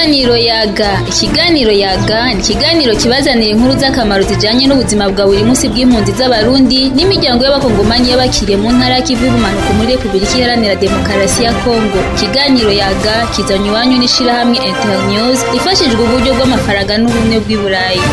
Ikiganiro yaga ikiganiro yaga ni ikiganiro kibazanira inkuru z'akamaro zijanye n'ubuzima bwa buri munsi bw'impunzi z'abarundi n'imiryango y'abakongomani y'abakiriye mu ntara y'ikivu y'ubumanuko muri Repubulika Iharanira Demokarasi ya Kongo ikiganiro yaga kizanywe iwanyu n'ishirahamwe Internews ifashijwe uburyo bw'amafaranga n'ubumwe bw'i Burayi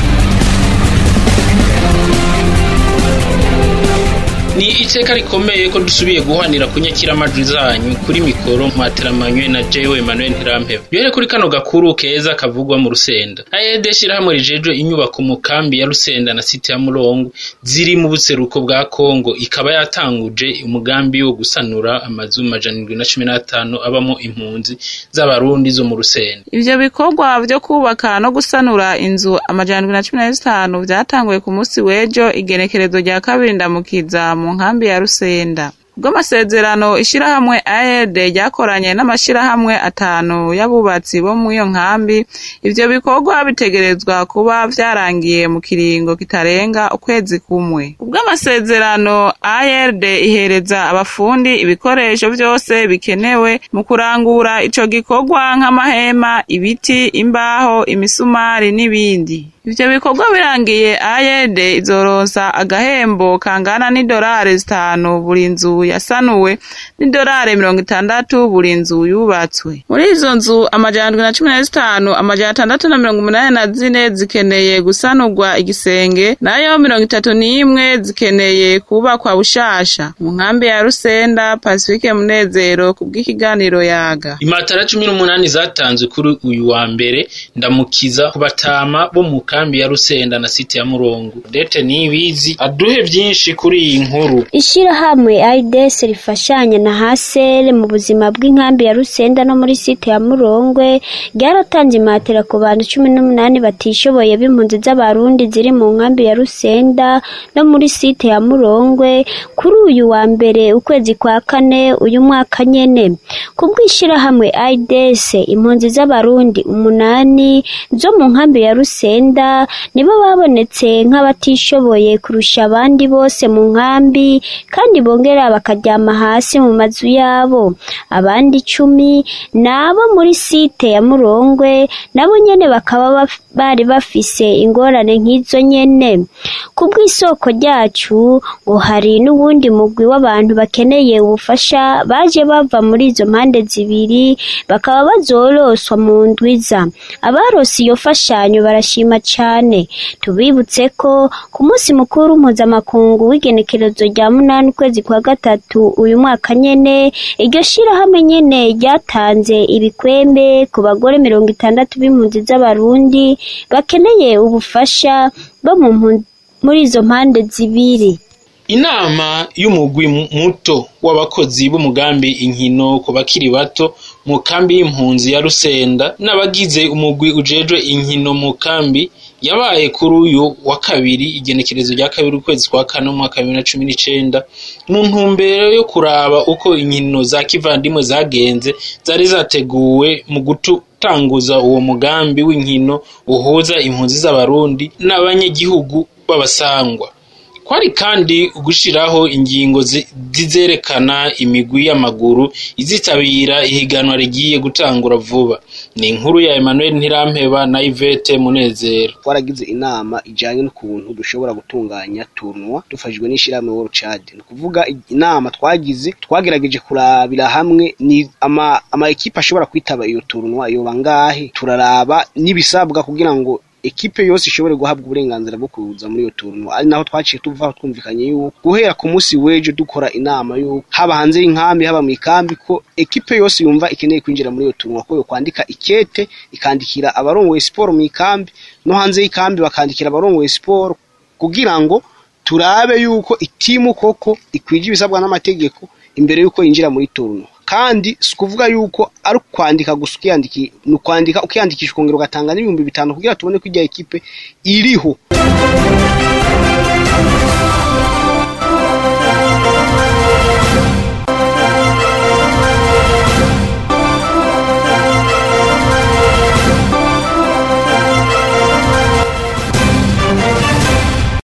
ni iteka rikomeye ko dusubiye guhanira kunyakira amajwi zanyu kuri mikoro mwateramanywe na jewe Emmanuel Ntirampeba bihere kuri kano gakuru keza kavugwa mu Rusenda AED shirahamwe rijejwe inyubako mu kambi ya Rusenda na site ya Murongo ziri mu buseruko bwa Kongo ikaba yatanguje umugambi wo gusanura amazu majana indwi na cumi n'atanu abamo impunzi z'abarundi zo mu Rusenda Ivyo bikorwa vyo kubaka no gusanura inzu amajana indwi na cumi na zitanu vyatanguye ku musi w'ejo igenekerezo rya kabiri ndamukiza mu nkambi ya Rusenda bw'amasezerano ishirahamwe AED ryakoranye n'amashirahamwe atanu y'abubatsi bo mu iyo nkambi ivyo bikorwa bitegerezwa kuba vyarangiye mu kiringo kitarenga ukwezi kumwe ubw'amasezerano AED ihereza abafundi ibikoresho vyose bikenewe mu kurangura ico gikorwa nk'amahema ibiti imbaho imisumari n'ibindi ivyo bikorwa birangiye AED izoronsa agahembo kangana n'idolari zitanu buri nzu yasanuwe n'idolari mirongo itandatu buri nzu yubatswe muri izo nzu amajana ndwi na cumi na zitanu amajana atandatu na mirongo umunani na zine zikeneye gusanurwa igisenge nayo mirongo itatu n'imwe zikeneye kubakwa bushasha mu nkambi ya Rusenda Pacifique Munezero kubw'ikiganiro yaga imatara cumi n'umunani zatanzwe kuri uyu wa mbere ndamukiza ku batama bo mu kambi ya Rusenda na site ya Murongo dete nibizi aduhe vyinshi kuri iyi nkuru ishirahamwe AIDS rifashanya na hasere mu buzima bw'inkambi ya Rusenda no muri site ya Murongwe ryaratanze imatera ku bantu cumi n'umunani batishoboye b'impunzi z'abarundi ziri mu nkambi ya Rusenda no muri site ya Murongwe kuri uyu wa mbere ukwezi kwa kane uyu mwaka nyene kubw'ishirahamwe AIDS impunzi z'abarundi umunani zo mu nkambi ya Rusenda nibo babonetse nk'abatishoboye kurusha abandi bose mu nkambi kandi bongera bakaryama hasi mu mazu yabo abandi icumi ni abo muri site ya Murongwe nabo nyene bakaba bari bafise ingorane nk'izo nyene ku bw'isoko ryacu ngo hari n'uwundi mugwi w'abantu bakeneye ubufasha baje bava muri izo mpande zibiri bakaba bazoroswa mu ndwiza abarose iyo fashanyo barashima cane tubibutse ko ku munsi mukuru mpuzamakungu w'igenekerezo rya munani ukwezi kwa gatatu uyu mwaka nyene iryo shirahamwe nyene ryatanze ibikwembe ku bagore mirongo itandatu b'impunzi z'abarundi bakeneye ubufasha bo muri izo mpande zibiri inama y'umugwi muto w'abakozi b'umugambi inkino ku bakiri bato mu kambi y'impunzi ya Rusenda n'abagize umugwi ujejwe inkino mu kambi yabaye kuri uyu wa kabiri igenekerezo rya kabiri ukwezi kwa kane umwaka bibiri na cumi n'icenda mu ntumbero yo kuraba uko inkino za kivandimwe zagenze zari zateguwe mu gutanguza uwo mugambi w'inkino uhuza impunzi z'abarundi n'abanyagihugu b'abasangwa kwari kandi gushiraho ingingo zizerekana imigwi y'amaguru izitabira ihiganwa rigiye gutangura vuba ni inkuru ya Emmanuel Ntirampeba na Yvette Munezero twaragize inama ijanye n'ukuntu dushobora gutunganya tournoi dufashijwe n'ishirahamwe World Chad ni kuvuga inama twagize twagerageje kurabira hamwe ni ama, ama ekipe ashobora kwitaba iyo tournoi yoba ngahe turaraba n'ibisabwa kugira ngo ekipe yose ishobore guhabwa uburenganzira bwo kuza muri iyo tournoi ari naho twaciye tuvaho twumvikanye yuko guhera ku munsi w'ejo dukora inama yuko haba hanze y'inkambi haba mu ikambi ko ekipe yose yumva ikeneye kwinjira muri iyo tournoi ko yo kwandika ikete ikandikira abarongoye siporo mu ikambi no hanze y'ikambi bakandikira abarongoye siporo kugira ngo turabe yuko itimu koko ikwije ibisabwa n'amategeko imbere yuko yinjira muri tournoi kandi si ukuvuga yuko ari ukwandika gusa ukiyandiki ni ukwandika ukiyandikisha ukongera ugatanga n'ibihumbi bitanu kugira tubone ko ijya ekipe iriho